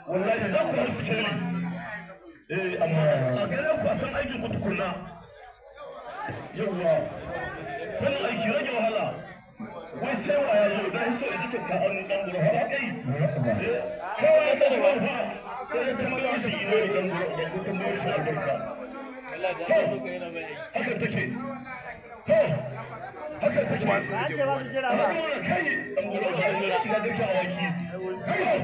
wallahi za ku haifu shirme eh amma a gare ku a san aikin ku tukunna yawwa sanin aiki rage wahala wai sai wa ya zo da hito da kike ka an dan buru har kai kawai ya sani ba fa sai ya tambaye shi ne dan buru da ku tambaye shi albarka Allah da Allah so ka yana mai aiki. haka take to haka take Na ce ba su jira ba. kai dan buru da shiga da awaki kai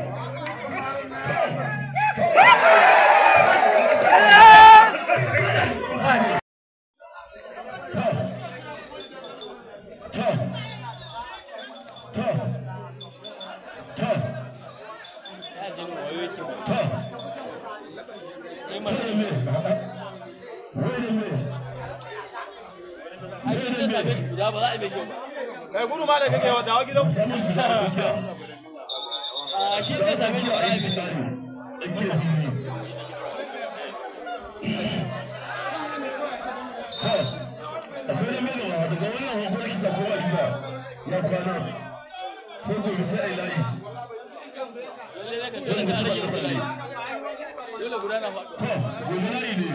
Ya je mu wayo yake ba. Eh mana. Ai shi ne same shi guda ba za a yi mai kyau ba. Kai gudu ma da kake wa dawo gidan. A shi ne same shi ba za a yi mai kyau ba. Lalle ne kan dole sai an rage masa layi. Dole guda na faɗuwa.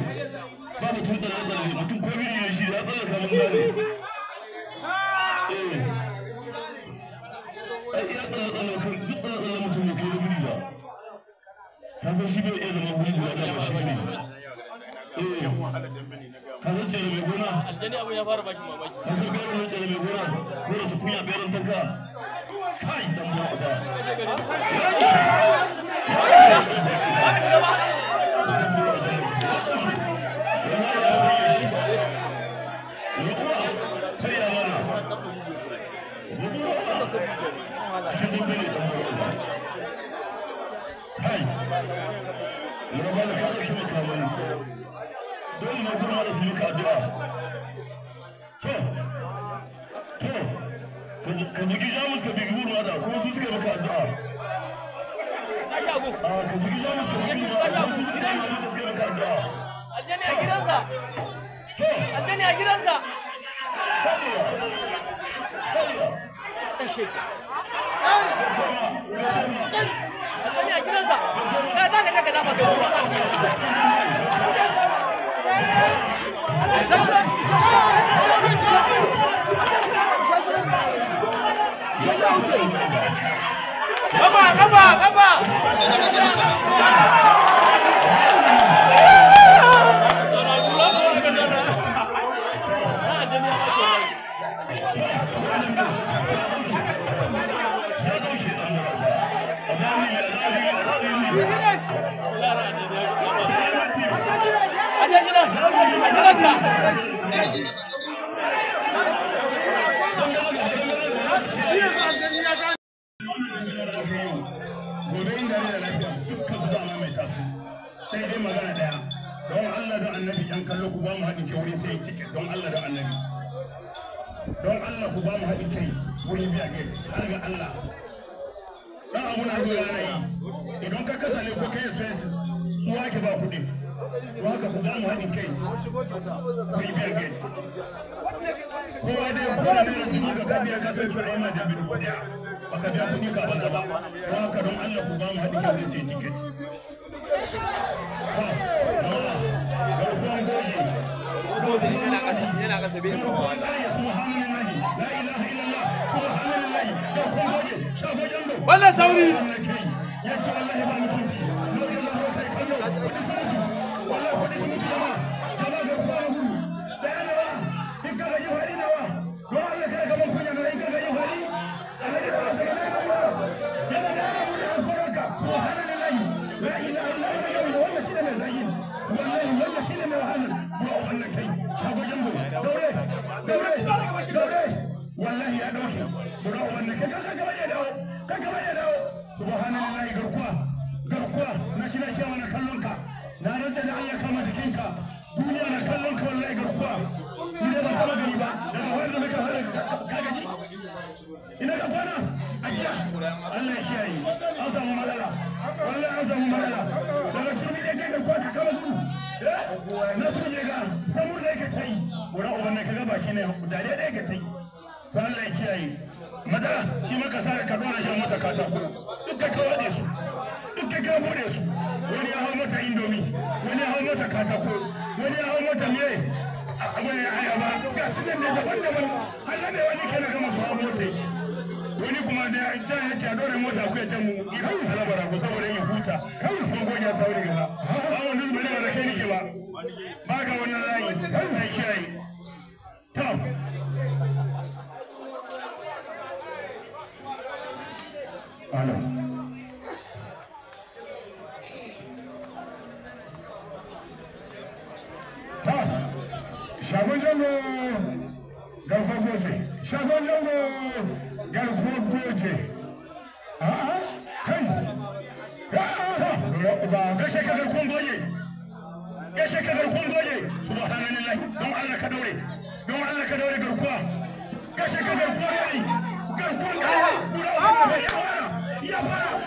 Kasan shi bai iya zama wuri guda da ba shi ne. Kasan ce da mai gona Aljani abin ya fara bashi mamaki. Kasan gano ne da mai gona ko da su kunya beran sanka. Kai dan ba ba. Kaje gari. Ba ka shiga. Ba ka shiga ba. ka bugi jamus ka bugi ruwa da kuma su suka maka addu'a Ka shago. a ka bugi jamus ka bugi ruwa da kuma su suka maka addu'a Aljani a gidansa. Aljani a gidansa. Ɗan sheke. Aljani a gidansa. Ka za ka je ka dafa kai Gaba gaba gaba. Aljani ya ɓace rai. Lara aljani ya ɓace. Aje gidan. A gidanka. gobe inda ne da lafiya dukkan su dama mai tasu sai dai magana daya don Allah da annabi yan kallo ku ba mu haɗin kai wurin sai cike don Allah da annabi don Allah ku ba mu haɗin kai wurin biya kai har ga Allah dan abu na zo yana yi idan ka kasa ne ko kai sai su wake ba kuɗi to haka ku ba mu haɗin kai wurin biya kai kowa dai ya kula da yanzu ka biya ka sai su aima da biyu baka biya kuɗi ka banza ba don haka don Allah ku ba mu haɗin kai wurin sai cike Yana kasa yana kasa bai ba wannan. Wannan sauri. wallahi ya dauke bura wannan kai kanka gaba ya dawo kanka gaba ya dawo subhanallahi garkuwa garkuwa na shi na shi wani kallon ka na rantsa da Allah kama jikinka duniya na kallon ka wallahi garkuwa ni da ba kama gani ba daga wanda muka fara ka gaji ina ka kwana ajiya Allah ya kiyaye an samu matsala wallahi an samu matsala daga shirmi da kai garkuwa ka kama gudu na su je ga samur da yake ta yi wurin ubannin ka gaba shi ne dare da yake ta yi to Allah ya kiyaye madara shi maka sa ka dora shan mata katako duk ka kawo su duk ka kawo bude su wani ya hau mata indomi wani ya hau mata katako wani ya hau mata me abin ya ayaba ga su nan da daban daban Allah ne wani kana gama su hau mota yake wani kuma da ya ja yake a dore mota ku ya jan mu ya halabara ku saboda ya huta kan sun goya sauri gaba ba wani zuba ne ba da kai nake ba ba ga wannan layi sai kiyaye to Alo. Ta, shagon jango garkuwar goje, shagon jango garkuwar goje. A'a, kai, a'a, ba gashe ka garkuwar goje. Gashe ka garkuwar goje, subhanallah, don Allah ka daure, don Allah ka daure garkuwa. Gashe ka garkuwar goje, garkuwar goje, ya fara, ya fara.